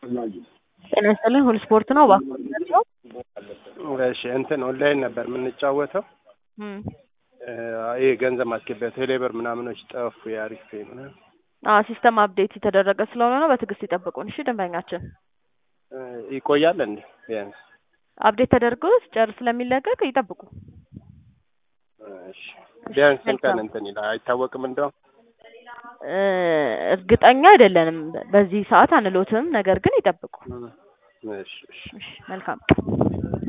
ጤና ይስጥልኝ ሁሉ ስፖርት ነው እባክዎት ናቸው? እሺ እንትን ኦንላይን ነበር የምንጫወተው እም ይሄ ገንዘብ ማስገቢያ ቴሌብር ምናምኖች ጠፉ። የአሪፍ ፔይ ምናምን አዎ ሲስተም አፕዴት የተደረገ ስለሆነ ነው። በትዕግስት ይጠብቁን እሺ ደንበኛችን። ይቆያል እንዴ? ቢያንስ አፕዴት ተደርጎ ሲጨርስ ስለሚለቀቅ ይጠብቁ። እሺ ቢያንስ ስንት ቀን እንትን ይላል አይታወቅም እንደው እ እርግጠኛ አይደለንም በዚህ ሰዓት አንሎትም፣ ነገር ግን ይጠብቁ። እሺ እሺ እሺ መልካም